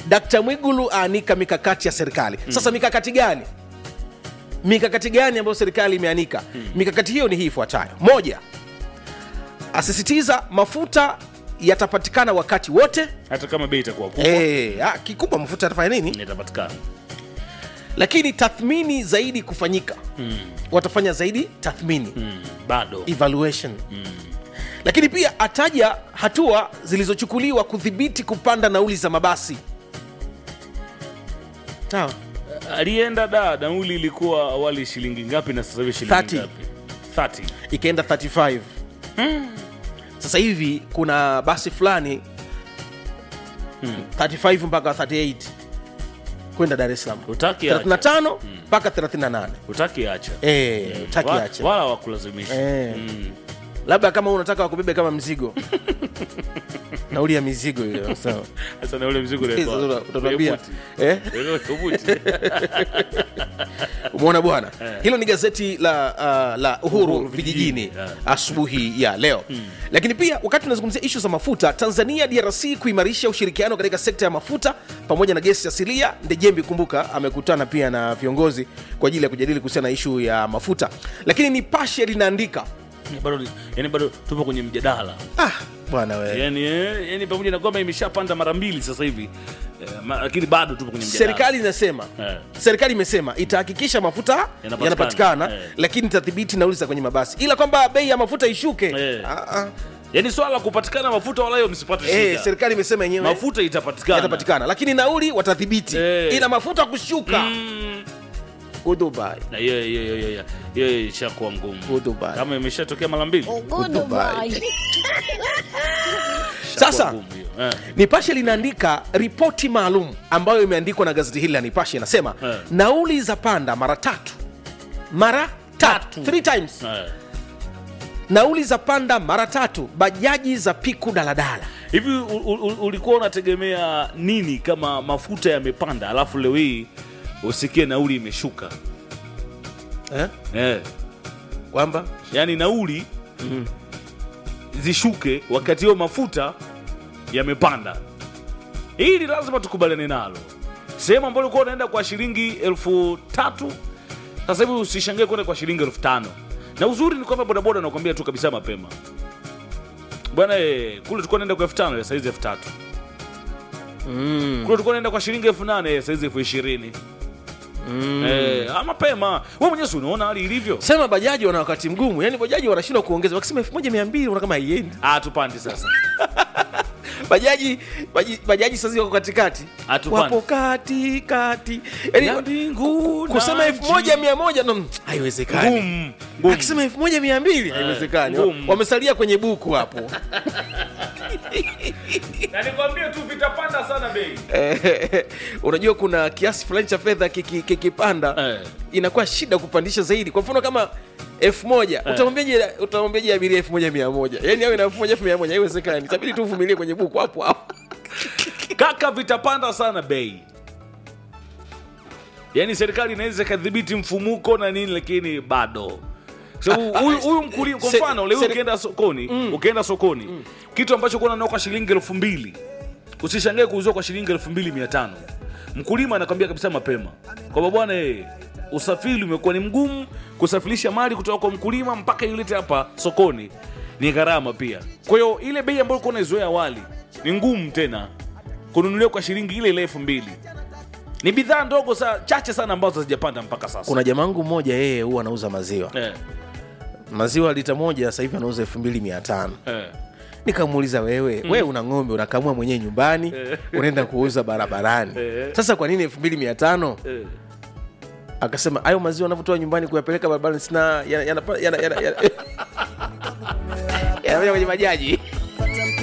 Dkt Mwigulu aanika mikakati ya serikali. Sasa mikakati gani? Mikakati gani ambayo serikali imeanika? Mikakati hiyo ni hii ifuatayo: moja, asisitiza mafuta yatapatikana wakati wote. hata kama bei itakuwa kubwa Eh, ah, kikubwa mafuta yatafanya nini? itapatikana Lakini tathmini zaidi kufanyika, watafanya zaidi tathmini mm. bado evaluation lakini pia ataja hatua zilizochukuliwa kudhibiti kupanda nauli za mabasi sawa alienda da nauli ilikuwa awali shilingi ngapi na sasa hivi shilingi 30. ngapi 30 ikaenda 35 sasa hivi kuna basi fulani 35 mpaka 38 kwenda dar es salaam utaki acha 35 mpaka 38 utaki acha Eh, utaki Wa- acha. wala wakulazimisha Eh. mm. labda kama unataka wakubebe kama mzigo nauli ya mizigo ile sawa sasa na ule mzigo Sasa unaekwa- utatuambia kwenye eh? buti. Ile buti. umeona bwana hilo ni gazeti la, uh, la uhuru, Uhuru vijijini Vijijini, yeah. asubuhi ya leo lakini pia wakati tunazungumzia ishu za mafuta tanzania drc kuimarisha ushirikiano katika sekta ya mafuta pamoja na gesi asilia ndejembi kumbuka amekutana pia na viongozi kwa ajili ya kujadili kuhusiana na ishu ya mafuta lakini nipashe linaandika Ni bado yani bado tupo kwenye mjadala ah, bwana we yani, eh, yani pamoja na kwamba imeshapanda mara mbili sasa hivi eh, ma- lakini bado tupo kwenye mjadala serikali inasema Eh. serikali imesema itahakikisha mafuta Yanapatikana. yanapatikana Eh. lakini itadhibiti nauli za kwenye mabasi ila kwamba bei ya mafuta ishuke Eh. ah, ah. yani swala la kupatikana mafuta wala hiyo msipate Eh, shida serikali imesema yenyewe mafuta itapatikana yatapatikana lakini nauli watadhibiti Eh. ila mafuta kushuka Mm. Goodbye. na hiyo hiyo hiyo hiyo hiyo ishakuwa ngumu Goodbye. kama imeshatokea mara mbili Goodbye. ishakuwa Sasa ngumu hiyo. Eh. nipashe linaandika ripoti maalum ambayo imeandikwa na gazeti hili la nipashe inasema Eh. nauli za panda mara tatu mara tatu three times Eh. nauli za panda mara tatu bajaji za piku daladala hivi u- u- u- ulikuwa unategemea nini kama mafuta yamepanda alafu leo hii usikie nauli imeshuka eh? eh. kwamba yaani nauli zishuke wakati hiyo mafuta yamepanda hili lazima tukubaliane nalo sehemu ambayo ulikuwa unaenda kwa shilingi elfu tatu sasa hivi usishangae kwenda kwa shilingi elfu tano na uzuri ni kwamba bodaboda nakwambia tu kabisa mapema bwana eh, kule tulikuwa naenda kwa elfu tano saizi elfu tatu kule tulikuwa naenda kwa shilingi elfu nane saizi elfu ishirini Eh, ah, mapema we mwenyewe si unaona hali ilivyo sema bajaji wana wakati mgumu yani bajaji wanashindwa kuongeza wakisema elfu moja mia mbili unaona kama haiendi ah, tupandi sasa bajaji baji- bajaji sasa wako katikati Hatupandi. wapo katikati yani Ya mbingu na kusema elfu nchi. moja mia moja no, haiwezekani Ngumu, ngumu. akisema elfu moja mia mbili haiwezekani ngumu. wamesalia kwenye buku hapo na nikwambie tu vitapanda sana bei Eh, unajua kuna kiasi fulani cha fedha kiki- kikipanda Eh. inakuwa shida kupandisha zaidi kwa mfano kama elfu moja utamwambiaje utamwambiaje abiria elfu moja mia moja yani awe na elfu moja elfu mia moja haiwezekani itabidi tu uvumilie kwenye buku hapo hapo kaka vitapanda sana bei yaani serikali inaweza ikadhibiti mfumuko na nini lakini bado sababu Ah, ah, huyu huyu mkulima kwa se- mfano leo seri- ukienda sokoni ukienda sokoni kitu ambacho kuwa nanao kwa shilingi elfu mbili usishangae kuuziwa kwa shilingi elfu mbili mia tano mkulima anakwambia kabisa mapema kwamba bwana eh, usafiri umekuwa ni mgumu kusafirisha mali kutoka kwa mkulima mpaka ilete hapa sokoni ni gharama pia kwa hiyo ile bei ambayo ulikuwa unaizoea awali ni ngumu tena kununuliwa kwa shilingi ile ile elfu mbili ni bidhaa ndogo sa, chache sana ambazo hazijapanda mpaka sasa kuna jamangu mmoja yeye huwa anauza maziwa eh, maziwa lita moja sasa hivi anauza elfu mbili mia tano eh. nikamuuliza wewe wewe una ng'ombe unakamua mwenyewe nyumbani unaenda kuuza barabarani Eh. sasa kwa nini elfu mbili mia tano Eh. akasema hayo maziwa anavyotoa nyumbani kuyapeleka barabarani sina yanakuja yana, yana, yana, yana, yana, kwenye bajaji